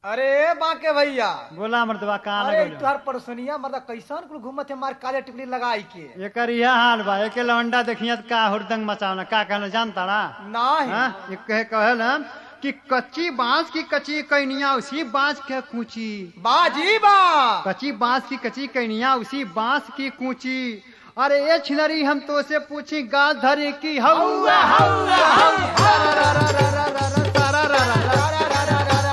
अरे बाके भैया बोला मर्दवा कहाँ अरे लगल तुहार परसोनिया मतलब कैसन कुल घूमत है मार काले टिकली लगाई के एकर यह हाल बा एके लौंडा देखिए त का हुरदंग मचावना का कहना जानता ना नहीं हाँ? ये कहे कहल हम कि कच्ची बांस की कच्ची कैनिया उसी बांस के कूची बाजी बा कच्ची बांस की कच्ची कैनिया उसी बांस की कूची अरे ये छिनरी हम तो से पूछी गाल धरे की हौवा हौवा हौवा रा रा रा रा रा रा रा रा रा रा रा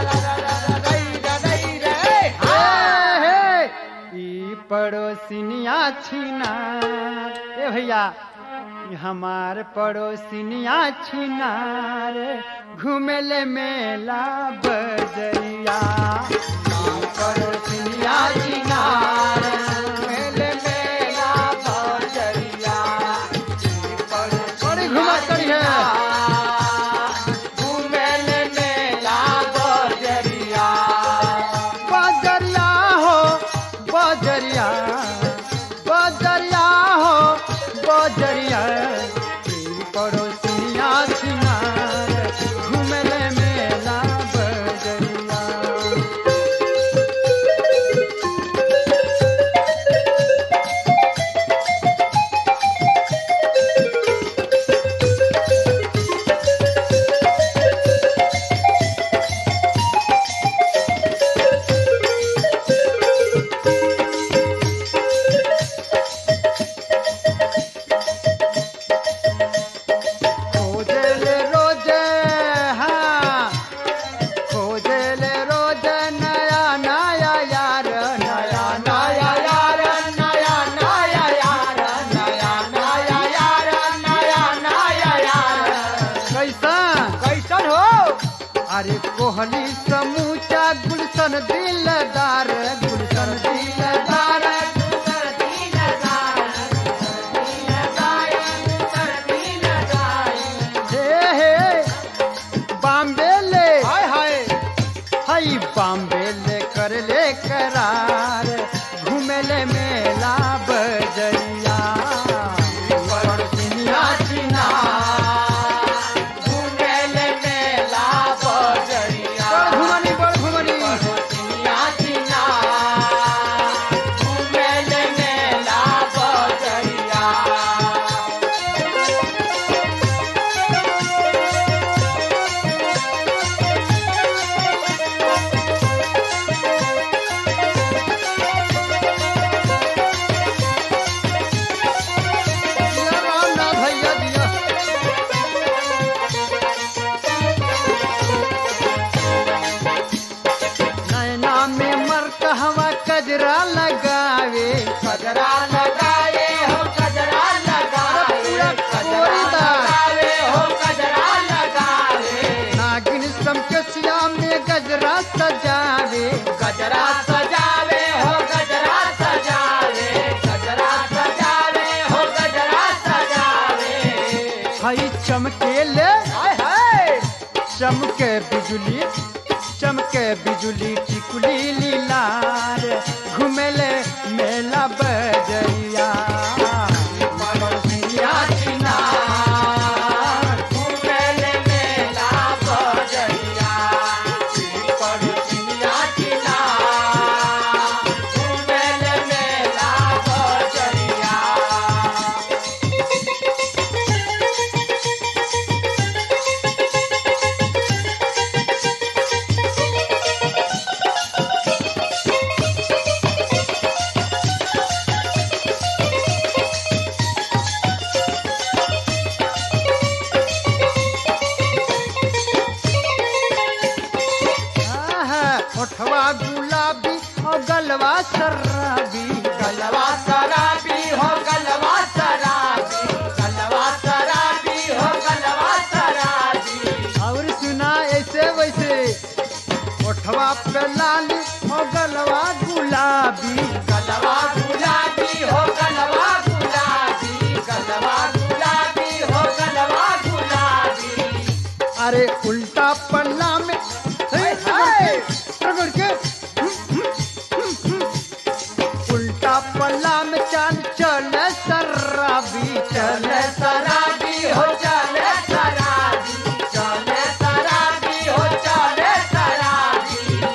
हे, हे, ई पड़ोसिनिया छीना ए भैया ई हमार पड़ोसिनिया छीना रे घूमेले मेला बजरिया ई पड़ोसिनिया छीना रे घूमेले मेला बजरिया बड़ी घुमा करी है घूमेले मेला बजरिया बजरिया हो बजरिया बजरिया हो बजरिया ई पड़ोसिया छिनार घूमले मेला बजरिया खोजले रोज हाँ खोजले रोज नया नया यार नया नया यार नया नया यार नया नया यार नया नया यार कैसन कैसन हो अरे कोहली समूचा गुलशन दिलदार गुलशन दिलदार हे हे बॉम्बे ले हाय हाय हई बॉम्बे ले कर ले करार घूमेले मेला बजरिया पड़ोसिनिया छिना घूमेले मेला बजरिया बड़ घुमनी बड़ घुमनी पड़ोसिनिया छिना घूमेले मेला बजरिया दिया राम ना भैया दिया नैना में मर कहवा कजरा लगावे कजरा लगावे हो कजरा लगावे कजरा लगावे हो कजरा लगावे नागिन समकसिया में गजरा सजावे गजरा सजावे हो गजरा सजावे गजरा सजावे हो गजरा सजावे हई चमकेले हाय हाय चमके बिजुली चमके बिजुली टिकुली लीलार घुमेले मेला बजरिया पड़ोसिया छिनार, घुमेले मेला बजरिया। पड़ोसिया छिनार, घुमेले मेला बजरिया। आहा, ओठवा गुलाबी और गलवा शराबी गलवा शराबी हो गलवा शराबी गलवा शराबी हो गलवा शराबी और सुना ऐसे वैसे ओठवा पे लाली और गलवा गुलाबी गलवा गुलाबी हो गलवा गुलाबी गलवा गुलाबी हो गलवा गुलाबी अरे उल्टा पल्ला में हाय। रगड़ के उल्टा पल्ला में चाल चल शराबी चल शराबी हो चल शराबी चल शराबी हो चल शराबी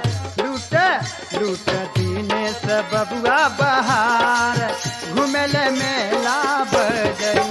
लूट लूट दीने से बबुआ बहार घुमेले मेला बजरिया